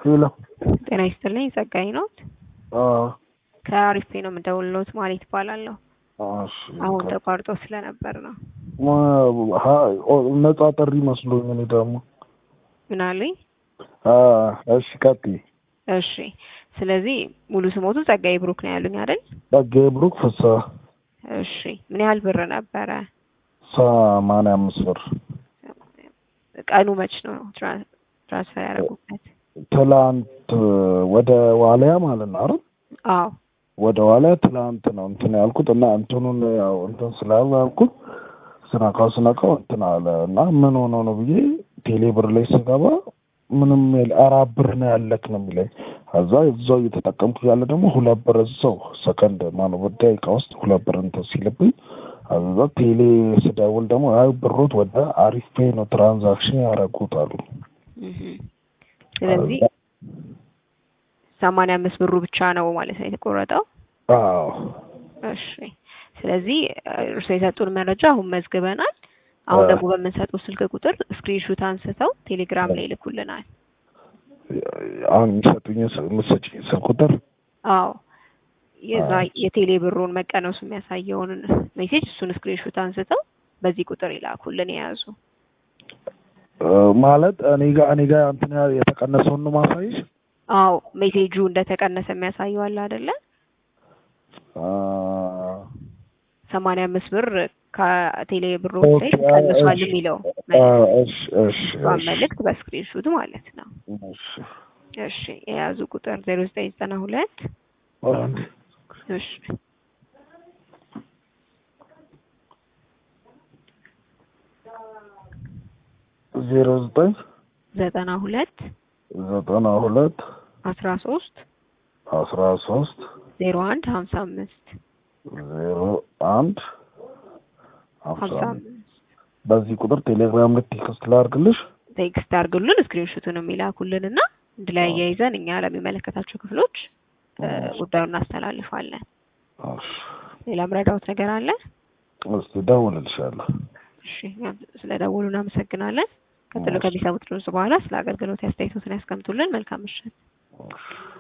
ሄሎ ጤና ይስጥልኝ ጸጋኝ ነዎት? ከአሪፍ ነው የምደውልልዎት ማለት ይባላለሁ። እሺ አሁን ተቋርጦ ስለነበር ነው። ነጻ ጥሪ መስሎኝ እኔ ደግሞ ምን አሉኝ? እሺ ቀጥይ። እሺ ስለዚህ ሙሉ ስሞቱ ጸጋዬ ብሩክ ነው ያሉኝ አይደል? ጸጋዬ ብሩክ ፍስሐ እሺ ምን ያህል ብር ነበረ? ሰማንያ አምስት ብር ቀኑ መች ነው ትራ- ትራንስፈር ያደረጉበት? ትላንት ወደ ዋልያ ማለት ነው አይደል? አዎ ወደ ዋልያ ትላንት ነው እንትን ያልኩት እና እንትኑን ያው እንትን ስላልኩት ስነካው ስነካው እንትን አለ እና ምን ሆኖ ነው ብዬ ቴሌ ብር ላይ ስገባ ምንም የለ አራት ብር ነው ያለክ ነው የሚለኝ። ከዛ እዛው እየተጠቀምኩ ያለ ደግሞ ሁለት ብር እዛው ሰከንድ ማነው በደቂቃ ውስጥ ሁለት ብር እንትን ሲልብኝ ከዛ ቴሌ ስደውል ደግሞ አይ ብሮት ወደ አሪፍ ፔይ ነው ትራንዛክሽን ያደረጉት አሉ። እህ ስለዚህ ሰማንያ አምስት ብሩ ብቻ ነው ማለት ነው የተቆረጠው? አዎ እሺ ስለዚህ እርስዎ የሰጡን መረጃ አሁን መዝግበናል። አሁን ደግሞ በምንሰጠው ስልክ ቁጥር ስክሪንሹት አንስተው ቴሌግራም ላይ ይልኩልናል። አሁን የሚሰጡኝ የምትሰጪኝ ስልክ ቁጥር አዎ የዛ የቴሌ ብሩን መቀነሱ የሚያሳየውን ሜሴጅ እሱን ስክሪንሹት አንስተው በዚህ ቁጥር ይላኩልን የያዙ። ማለት እኔ ጋር እኔ ጋር እንትን ያ- የተቀነሰውን ነው ማሳይሽ? አዎ ሜሴጁ እንደተቀነሰ የሚያሳየው አለ አይደለ? ሰማንያ አምስት ብር ከቴሌ ብሩ ላይ ኦኬ፣ ቀንሷል እሺ። የሚለው እሺ እሺ እሷን እሺ መልእክት በስክሪንሹት ማለት ነው። እሺ እሺ የያዙ ቁጥር ዜሮ ዘጠኝ ዘጠና ሁለት አንድ እሺ ዜሮ ዘጠኝ ዘጠና ሁለት ዘጠና ሁለት አስራ ሶስት አስራ ሶስት ዜሮ አንድ ሀምሳ አምስት ዜሮ አንድ ሀምሳ ሀምሳ አምስት አምስት በዚህ ቁጥር ቴሌግራም ላይ ቴክስት ላድርግልሽ? ቴክስት አድርጉልን ስክሪንሹቱን የሚላኩልን እና አንድ ላይ አያይዘን እኛ ለሚመለከታቸው ክፍሎች እ ጉዳዩን እናስተላልፋለን። እሺ ሌላ ምረዳውት ነገር አለ? እስኪ እደውልልሻለሁ። እሺ እኛም ስለ ደወሉ እናመሰግናለን። ቀጥሎ እሺ። ከሚሰሙት ድምጽ በኋላ ስለ አገልግሎት አስተያየቶትን ያስቀምጡልን። መልካም ምሽት። እሺ